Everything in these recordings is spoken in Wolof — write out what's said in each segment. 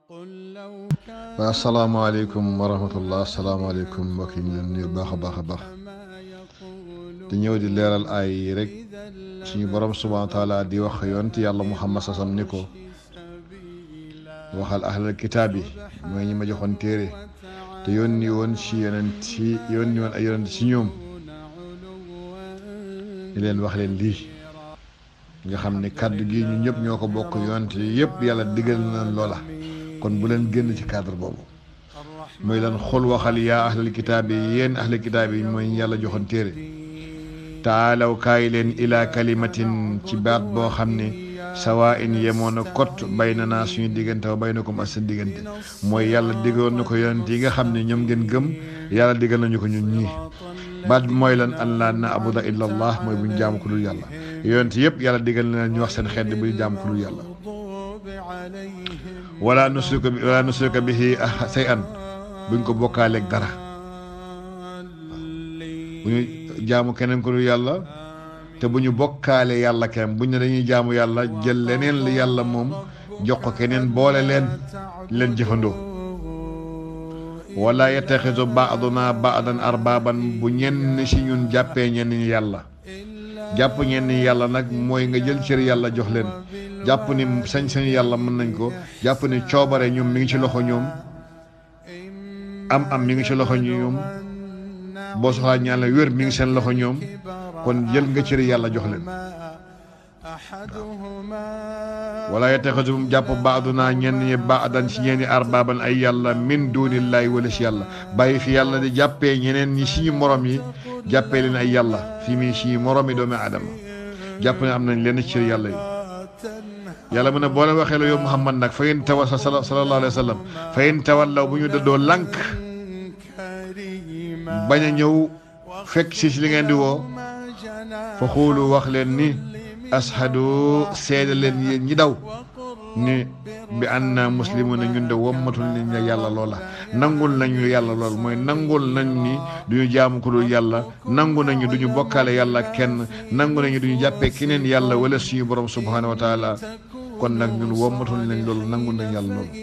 waaw asalaamaaleykum wa rahmatullah asalaamaaleykum mbokk yi ñu leen nuyu baax a baax a baax di ñëw di leeral ay yi rek suñu borom subhaana taala di wax yonent yàlla muhammad sasam ni ko waxal ahlal kitaab yi mooy ñi ma joxoon téere te yónni woon si yonent si yónni woon ay yonent si ñoom di leen wax leen lii nga xam ne kàddu gi ñu ñëpp ñoo ko bokk yonent yi yëpp yàlla digal na loola kon bu leen génn ci cadre boobu mooy lan xul waxal yaa ahlal kitaab yi yéen ahlal kitaab yi mooy yàlla joxoon téere taalaw kaay leen ilaa kalimatin ci baat boo xam ne sawaa in yemoon a kot bay na naa suñu diggante wa bay na ko ak seen diggante mooy yàlla diggoon na ko yonent yi nga xam ne ñoom ngeen gëm yàlla diggal nañu ko ñun ñii baat bi mooy lan an laa na abuda illa allah mooy bu ñu jaamu ko dul yàlla yonent yëpp yàlla diggal na ñu wax seen xeet bu ñu jaamu ko dul yàlla wala nusrika bi wala nusrika bihi say an buñ ko bokkaaleeg dara bu ñu jaamu keneen ko dul yàlla te bu ñu bokkaale yàlla kenn buñ ne dañuy jaamu yàlla jël leneen li yàlla moom jox ko keneen boole leen leen jëfandoo wala yettaxisu baaduna baadan arbaaban bu ñenn si ñun jàppee ñenn ñi yàlla jàpp ñenn ñi yàlla nag mooy nga jël cër yàlla jox leen jàpp ni sañ-sañ yàlla mën nañ ko jàpp ni coobare ñoom mi ngi ci loxo ñoom am am mi ngi ci loxo ñoom boo soxlaa ñaan la wér mi ngi seen loxo ñoom kon jël nga cër yàlla jox leen wala yattaxisum jàpp baaduna ñenn ñi baadan ci ñenn ñi arbaaban ay yàlla min duunillaahi wala si yàlla bàyyi fi yàlla di jàppee ñeneen ñi suñu morom yi jàppee leen ay yàlla fi mi suñu morom yi doomi aadama jàpp ne am nañ leen ci cër yàlla yi yàlla mu ne boo leen waxee la yow Muhammad nag fa in tawa sallallahu alayhi wa sallam fa in tawallaw bu ñu dëddoo lànk bañ a ñëw fekk si si li ngeen di woo fa xuulu wax leen ni ashadu seede leen yéen ñi daw ni bi anna muslimu na ñun de wommatul nañ la yàlla loola nangul nañu yàlla lool mooy nangul nañ ni duñu jaamu ko dul yàlla nangu nañu duñu bokkaale yàlla kenn nangu nañu duñu jàppee keneen yàlla wala suñu borom subhanahu wa taala kon nag ñun wommatul nañ loolu nangul nañ yàlla loolu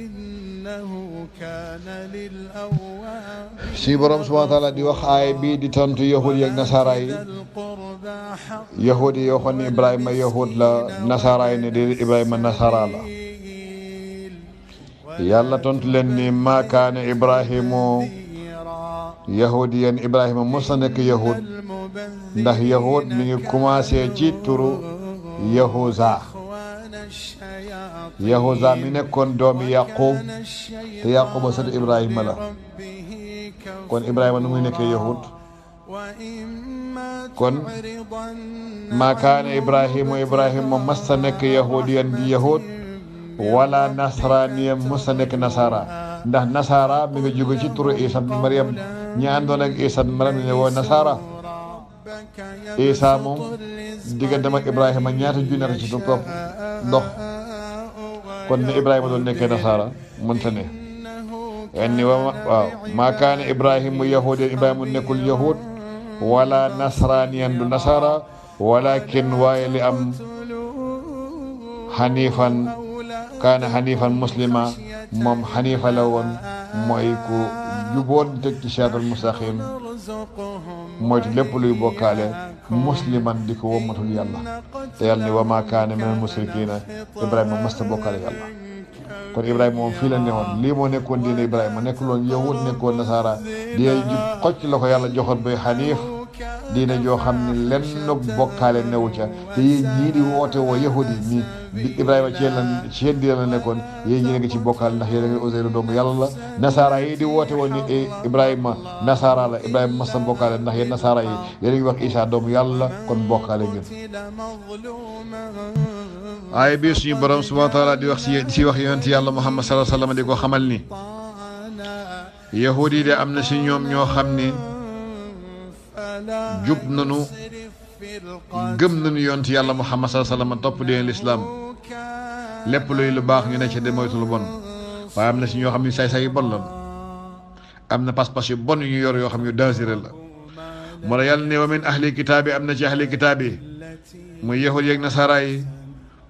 suñu borom subhanahu wa taala di wax aay bii di tontu yahud yi ak nasaara yi yahud yi yoo xam ne ibrahima yahud la nasaara yi ne déedéet ibrahima nasaara la yàlla tontu leen ni maa kaane ibrahimu yahudiyan ibrahima mos na nekk yahud ndax yahud mi ngi commencé ci turu yahuza yahuza mi nekkoon doomi yaqub te yaquba sët ibrahima la kon ibrahima nu muy nekkee yahud kon maa kaane ibrahimu ibrahima mas ta nekk yahudiyan di yahud wala nasraniya mos ta nekk nasara ndax nasara mi nga jóge ci turu isa bi mariam ñi àndoon ak isa bi mariam ne woo nasara isa moom digganteem ak ibrahima ñaata junne ci topp ndox kon ne ibrahima doon nekkee nasara mënta ne enni wa waaw maa kaane ibrahimu yahudiyan ibrahima nekkul yahud wala nasraniyan du nasara walakin waaye li am xanifan kaana xanifan muslima moom xanifa la woon mooy ku juboon teg ci siraatal mustaqim moytu lépp luy bokkaale musliman di ko wommatul yàlla te yàlla ni wa ma kaana minal musrikiina ibrahima masta bokkaale yàlla kon ibrahima moom fii la newoon lii moo nekkoon diine ibrahima nekkuloon yahud nekkoon nasaara diine jub xocc la ko yàlla joxoon bay xaniif diine joo xam ne lenn bokkaale newu ca te yéen ñii di woote woo yahud yi nii bi ibrahima ci yéen la ci yéen diine la nekkoon yéen ñi ngi ci bokkaale ndax yéen a ngi Uzayru doomu yàlla la nasaara yi di woote woon ni ibrahima nasaara la ibrahima masta bokkaale ndax yéen nasaara yi yéen a ngi wax isa doomu yàlla la kon bokkaale ngeen aaya bii suñu borom subhanahu wa taala di wax si si wax yonent yàlla muhammad sallallahu alayhi wa sallam di ko xamal ni yahud yi de am na si ñoom ñoo xam ni jub nañu gëm nañu yonent yàlla muhammad sallallahu alayhi wa sallam topp deen lislaam lépp luy lu baax ñu ne ca de moytu lu bon waaye am na si ñoo xam ne say-say yu bon la am na pas-pas yu bon yu ñu yor yoo xam yu dangereux la moo la yàlla ne wa min ahli kitaab yi am na ci ahli kitaab yi muy yahud yeeg nasara yi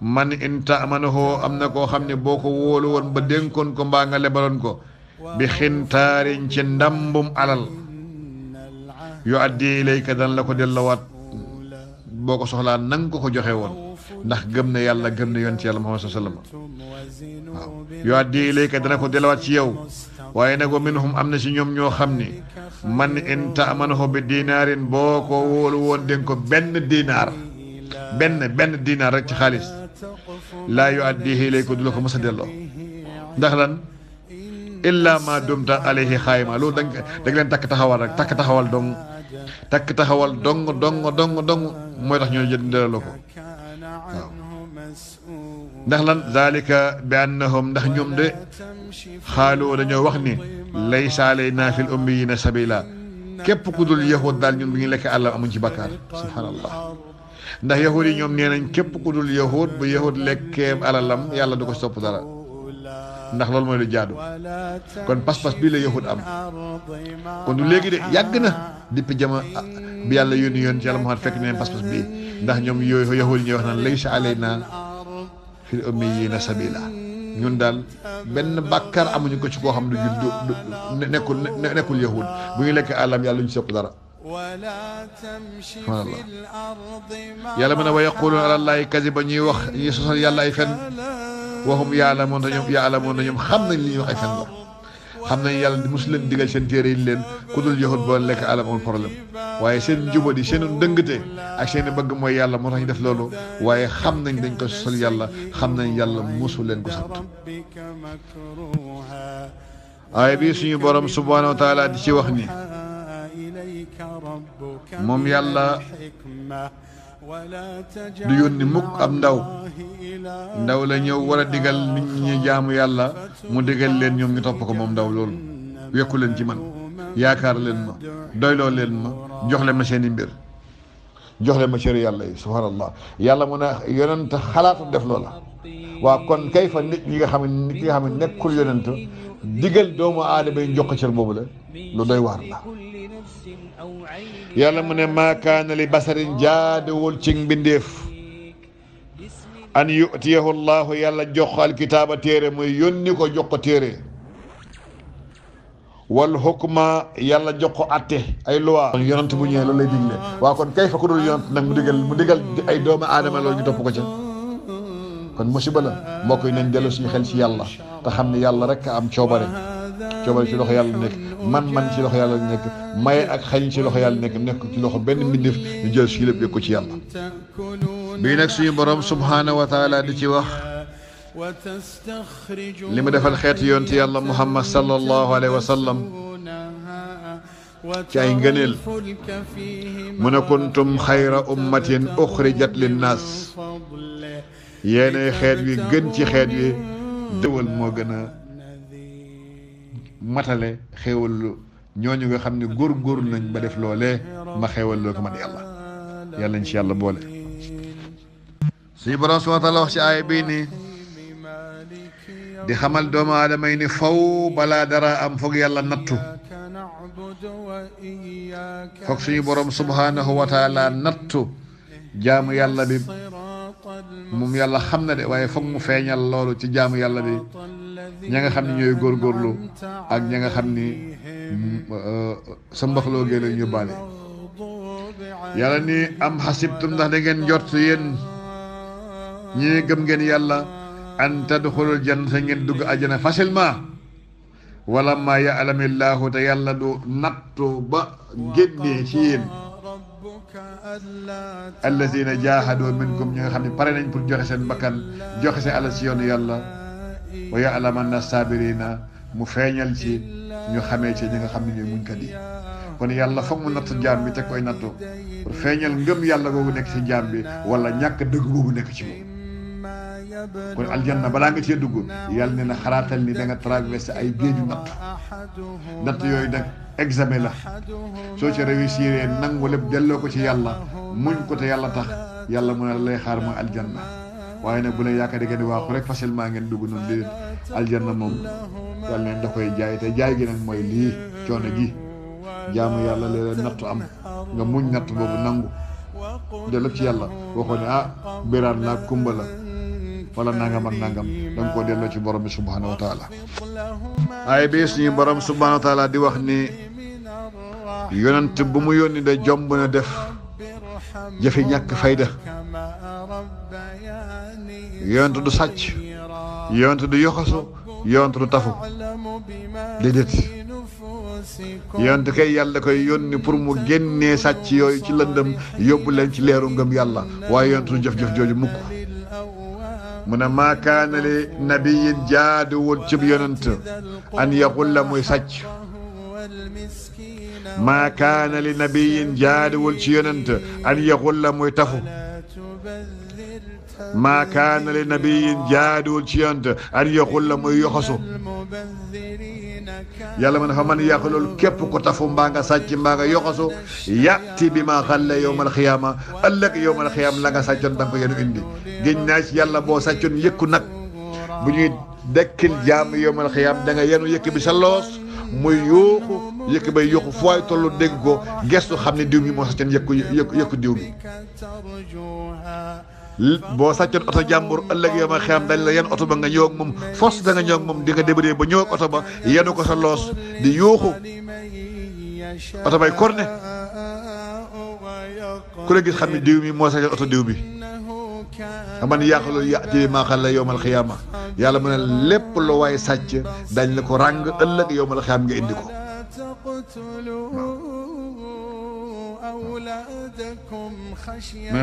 man in taamanahu am na koo xam ne boo ko wóolu woon ba dénkoon ko mbaa nga lebaloon ko bi xintaarin ci ndambum alal yu addi ilayka dan la ko dellawaat boo ko soxlaa nang ko ko joxe woon ndax gëm na yàlla gëm na yonent yàlla Muhammad sallam waaw yu addi ilayka dana ko dellawaat ci yow waaye nag wa minhum am na si ñoom ñoo xam ni man in taamanahu bi dinaarin boo ko wóolu woon dénk ko benn dinaar benn benn dinaar rek ci xaalis laa yu addihi ilayka du la ko mës a delloo ndax lan illa ma dumta alayhi xaayima loolu da nga leen takk taxawal rek takk taxawal dong takk taxawal dong dong dong dong mooy tax ñoo jël delloo ko waaw ndax lan zalika bi annahum ndax ñoom de xaalu dañoo wax ni laysa alayna fil ummiyina sabila képp ku dul yahud daal ñun bu ñu lekk àllam amuñ ci bakkaar subhanallah ndax yahud yi ñoom nee nañ képp ku dul yahud bu yahud lekkee alalam yàlla du ko sopp dara ndax loolu mooy lu jaadu kon pas-pas bii la yahud am kon du léegi de yàgg na depuis jama bi yàlla yónni yoon ci yàlla Muhammad fekk neen pas-pas bii ndax ñoom yooyu yahud yi ñuy wax naan laysa alayna fil ummiyina sabila ñun daal benn bàkkaar amuñu ko ci koo xam ne du du nekkul nekkul yahud bu ñu lekk àllam yàlla ñu sopp dara subhanallah yàlla mu ne wa yaquluuna ala llaahi kadiba ñuy wax ñuy sosal yàlla ay fen waxum yaalamoon na ñoom yaalamoon na ñoom xam nañ li ñuy wax ay fen la xam nañ yàlla mosu leen digal seen téere yi leen ku dul yahud boo lekk àllam amul problème waaye seen njubadi seen dëngate ak seen bëgg mooy yàlla moo tax ñu def loolu waaye xam nañ dañ ko sosal yàlla xam nañ yàlla mosu leen ko sant aaya bi suñu borom subhaanahu wa taala di ci wax ni moom yàlla du yónni mukk ab ndaw ndaw la ñëw war a digal nit ñi jaamu yàlla mu digal leen ñoom ñu topp ko moom ndaw loolu wekku leen ci man yaakaar leen ma doyloo leen ma jox leen ma seeni mbir jox leen ma cëri yàlla yi subhanallah yàlla mu ne yonent xalaatu def loola waa kon kay fa nit ñi nga xam ne ki nga xam ne nekkul yonent digal doomu aadama yi jox ko cër boobu la lu doy waar la yàlla mu ne maa kaana li basarin jaadewul ci mbindeef an yutiyahu llahu yàlla jox ko alkitaaba téere muy yónni ko jox ko téere wal hukma yàlla jox ko atte ay loi kon yonent bu ñëwee loolu lay digle waa kon kay fa ku dul yonent nag mu digal mu digal ay doomu aadama loolu ñu topp ko ca kon musiba la mbokk yi nañ dellu suñu xel ci yàlla te xam ne yàlla rek a am coobare coobare ci loxo yàlla nekk man-man ci loxo yàlla nekk maye ak xañ ci loxo yàlla nekk nekk ci loxo benn mbindeef ñu jël suñu lépp yëg ko ci yàlla bii nag suñu borom subhaanahu wa taala di ci wax li mu defal xeetu yoon ci yàlla muhammad sallallahu alayhi wa sallam ci ay ngëneel mu ne kuntum xayra ummatin uxrijat linnaas yéenay xeet wi gën ci xeet wi dëwal moo gën a matale xéewal ñooñu nga xam ne góor-góor nañ ba def loolee ma xéewal loo ko man yàlla yàlla nañ ci yàlla boole suñu borom subhaanahu wa taala wax ci aaya bii ni di xamal doomu aadama yi ni faw balaa dara am foog yàlla nattu foog suñu borom subhaanahu wa taala nattu jaamu yàlla bi moom yàlla xam na de waaye foog mu feeñal loolu ci jaamu yàlla bi ña nga xam ne ñooy góorgóorlu ak ña nga xam ni sa mbaxloo gee lañ yóbbaale yàlla ni am xasibtum ndax da ngeen jot yéen ñi gëm ngeen yàlla an tadxulul jannata ngeen dugg àjjana facilement wala ma yaalamillahu te yàlla du nattu ba génnee ci yéen alladina jahadu minkum ñi nga xam ne pare nañ pour joxe seen bakkan joxe seen alal ci yoonu yàlla wa yaalamanna sabirina mu feeñal ci ñu xamee ci ñi nga xam ne ñooy muñkat yi kon yàlla foog mu nattu jaam bi te koy nattu pour feeñal ngëm yàlla googu nekk ci jaam bi wala ñàkk dëgg googu nekk ci moom kon aljanna balaa nga cee dugg yàlla ne na xalaatal ni da nga traversé ay géeju natt natt yooyu nag examen la soo ci réussir nangu lépp delloo ko ci yàlla muñ ko te yàlla tax yàlla mu ne lay xaar mooy aljanna waaye nag bu leen yaakaar ngeen di waaxu rek facilement ngeen dugg noonu di aljanna moom yàlla neen da koy jaay te jaay gi nag mooy lii coono gi jaamu yàlla léeg-léeg nattu am nga muñ natt boobu nangu dellu ci yàlla waxoo ne ah biraan la kumba la wala nangam ak nangam da nga koo delloo ci borom bi subhanahu wa taala ay bi suñu borom subhanahu wa taala di wax ni yonent bu mu yónni de jomb na def jëfi ñàkk fayda yonent du sàcc yonent du yoxasu yonent du tafu déedéet yonent kay yàlla koy yónni pour mu génnee sàcc yooyu ci lëndëm yóbbu leen ci leeru ngëm yàlla waaye yonent du jëf-jëf jooju mukk mu ne maa kaana li nabiyin jaaduwul cib yonent an yaqulla muy sàcc maa kaana li nabiyin jaaduwul ci yonent an yaqulla muy tafu maa kaana li nabiyin jaaduwul ci yonent an yaqulla muy yoxasu yàlla ma ne fa man yàq loolu képp ko tafu mbaa nga sàcc mbaa nga yoxasu yàtti bi ma xalle yowmal xiyaama ëllëg yowmal xiyaama la nga sàccoon da nga ko yenu indi géñ naa ci yàlla boo sàccoon yëkku nag bu ñuy dekkil jaam yowmal xiyaam da nga yenu yëkk bi sa loos muy yuuxu yëkk bay yuuxu fooy tollu dégg ko gestu xam ne diw mi moo sàccoon yëkku yëkku yëkku diw bi boo sàccoon oto jàmbur ëllëg yow ma xam dañ la yenn oto ba nga ñëw ak moom force da nga ñëw ak moom di nga débrouiller ba ñëw ak oto ba yenu ko sa loos di yuuxu oto bay korne ku la gis xam ne diw mi moo sàccoon oto diw bi aman yàqaloolu yàti bi maa xam la yowmal xiyaama yàlla mu ne lépp lu waay sàcc dañ la ko ràng ëllëg yowmal xiyaam nga indi ko أولادكم خشية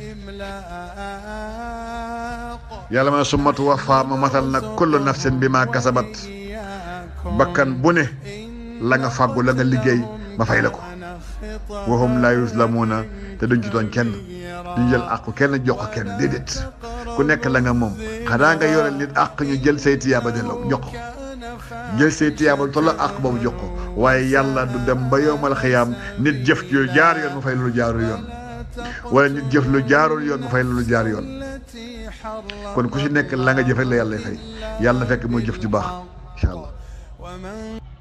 إملاق yàlla ma ne summa tuwaffaa ma matal nag kullu nafsin bi ma kasabat bakkan bu ne la nga fàggu la nga liggéey ma fay la ko wa hum laa yuslamuuna te duñ ci doon kenn duñ jël àqu kenn jox ko kenn déedéet ku nekk la nga moom xanaa nga yore nit àq ñu jël say tiyaaba delloo jox ko jël say tiyaaba tolloo àq boobu jox ko waaye yàlla du dem ba yowmal xiyaam nit jëf ci jaar yoon mu fay lu jaarul yoon wala nit jëf lu jaarul yoon mu fay lu jaar yoon kon ku ci nekk la nga jëf rek la yàlla fay yàlla na fekk muy jëf ju baax incha allah